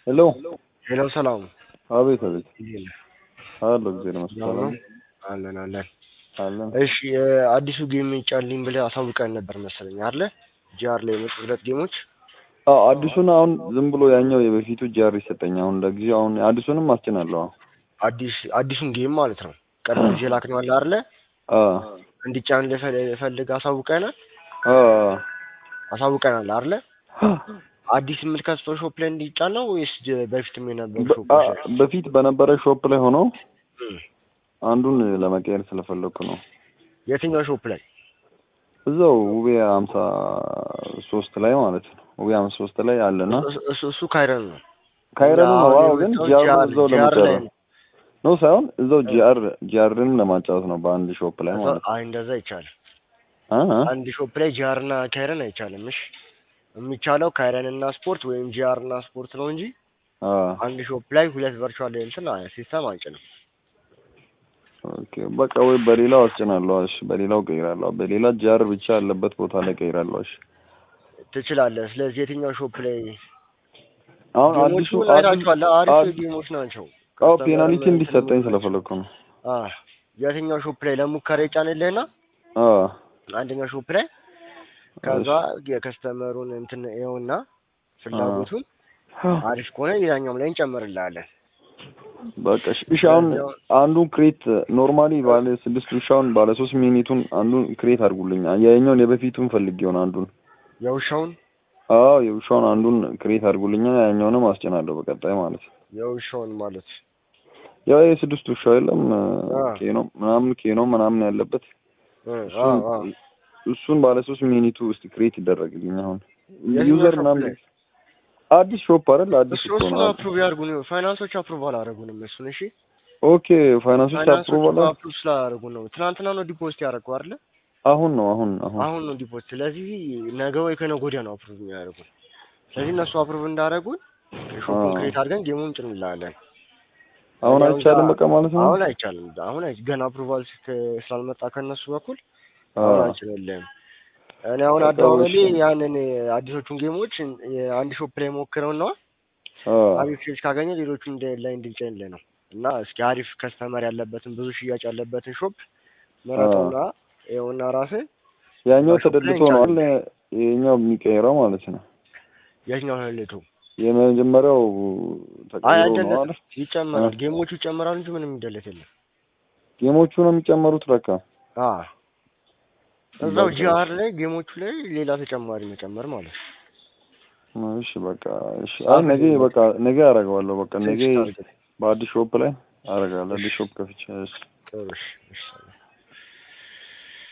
ሄሎ ሄሎ ሰላም አቤት አቤት እንዴት ነህ? አሎ እግዚአብሔር ይመስገን ሰላም ነው? አለን አለን። አለን እሺ አዲሱ ጌም ይጫልኝ ብለህ አሳውቀን ነበር መሰለኝ አይደለ? ጂአር ላይ የመጡ ሁለት ጌሞች አዎ አዲሱን አሁን ዝም ብሎ ያኛው የበፊቱ ጂአር ይሰጠኝ አሁን ለጊዜው አሁን አዲሱንም አስጭናለሁ አዲስ አዲሱን ጌም ማለት ነው። ቀደም ጊዜ ላክነው አለ አይደለ? አ እንዲጫን ፈልግ አሳውቀናል አ አሳውቀናል አይደለ? አዲስ የምትከፍተው ሾፕ ላይ እንዲጫን ነው ወይስ ጀ- በፊትም የነበሩ በ- ሾፖች አ- ላይ? በፊት በነበረ ሾፕ ላይ ሆኖ እም። አንዱን ለመቀየር ስለፈለኩ ነው የትኛው ሾፕ ላይ? እዛው ውቤ ሀምሳ ሶስት ላይ ማለት ነው ውቤ ሀምሳ ሶስት ላይ አለና እሱ- እሱ እሱ ካይረን ነው። ካይረኑ ነው አሁን አዎ ግን የመጣው ጂአር ጂአር- እዛው ጂአር ላይ ለመጫወት ነው። ነው ሳይሆን እዛው ጂአር ጂአርን ለማጫወት ነው በአንድ ሾፕ ላይ ማለት ነው አይ እንደዛ አይቻልም። አ አ አንድ ሾፕ ላይ ጂአር እና ካይረን አይቻልም። እሺ የሚቻለው ካይረን እና ስፖርት ወይም ጂአር እና ስፖርት ነው እንጂ አ አንድ ሾፕ ላይ ሁለት ቨርቹዋል እንትን ሲስተም አንጭንም። ኦኬ በቃ ወይ በሌላው አስጭናለሁ። እሺ በሌላው ቀይራለሁ። በሌላ ጃር ብቻ ያለበት ቦታ ላይ ቀይራለሁ። እሺ ትችላለህ። ስለዚህ የትኛው ሾፕ ላይ አሁን ጌሞቹ አዲሱ አይታችኋል? አሪፍ አዲስ- ጌሞች ናቸው። አዎ ፔናልቲ እንዲሰጠኝ ስለፈለኩ ነው። አ የትኛው ሾፕ ላይ ለሙከራ ይጫንልህና አ አንደኛው ሾፕ ላይ ከዛ የከስተመሩን እንትን ይኸውና ፍላጎቱን አሪፍ ከሆነ ሌላኛውም ላይ እንጨምርልሃለን። በቃ እሺ እሺ አሁን አንዱን ክሬት ኖርማሊ ባለ ስድስት ውሻውን ባለ ሶስት ሚኒቱን አንዱን ክሬት አድርጉልኝ። ያኛውን የበፊቱን ፈልጌው ነው አንዱን። የውሻውን አዎ የውሻውን አንዱን ክሬት አድርጉልኝ። ያኛውንም አስጭናለሁ በቀጣይ ማለት ነው። የውሻውን ማለት ያው የስድስት ውሻ የለም አ። ኬኖ ምናምን ኬኖ ምናምን ያለበት እ፣ አ እሱን አ እሱን ባለ ሶስት ሚኒቱ ውስጥ ክሬት ይደረግልኝ። አሁን የትኛው ዩዘር ሾፕ ምናምን ላይ? አዲስ ሾፕ አይደል? አዲስ እሱ እኮ እሱን ነው። አፕሩቭ ያድርጉ ነው። ፋይናንሶች አፕሩቭ አላደረጉንም እሱን። እሺ ኦኬ ፋይናንሶች ፋይናንሶች አፕሩቫል አፕሩቭ ስላደረጉ ነው። ትናንትና ነው ዲፖዚት ያደረጉ አይደለ? አሁን ነው አሁን አሁን አሁን ነው ዲፖዚት። ስለዚህ ነገ ወይ ከነገ ወዲያ ነው አፕሩቭ የሚያደርጉ። ስለዚህ እነሱ አፕሩቭ እንዳደረጉን ሾፑን አ። ክሬት አድርገን ጌሙን እንጭንላለን። አሁን አሁን አይቻልም ጋ- በቃ ማለት ነው። አሁን አይቻልም። አሁን አይ- ገና አፕሩቫል ስላልመጣ ከነሱ በኩል አ፣ አሁን አንችልልህም። እኔ አሁን በቃ አደዋወሌ እሺ። ያንን አዲሶቹን ጌሞች አንድ ሾፕ ላይ ሞክረው ነው አ፣ አሪፍ ሴልስ ካገኘ ሌሎቹን እንደ ላይ እንድንጨንልህ ነው። እና እስኪ አሪፍ ከስተመር ያለበትን ብዙ ሽያጭ ያለበትን ሾፕ መረጡና ይኸውና ራስህ ያኛው ሾፕ ላይ ተደልቶ ነው አለ ይሄኛው የሚቀይረው ማለት ነው። የትኛው ህልቱ የመጀመሪያው አይ ተቀይሮ ነው አይደለም አለ። ይጨመራል። አ። ጌሞቹ ይጨመራሉ እንጂ ምንም የሚደለት የለም። ጌሞቹ ነው የሚጨመሩት ለካ። አ እዛው በቃ ጂአር ላይ ጌሞቹ ላይ ሌላ ተጨማሪ መጨመር ማለት ነው። እሺ በቃ እሺ። አይ ነገ በቃ ነገ አደርገዋለሁ። በቃ ነገ ቴክስት አድርግልኝ። በአዲስ ሾፕ ላይ አደርጋለሁ። አዲስ ሾፕ ከፍቼ እሺ። ጥሩ እሺ፣ እሺ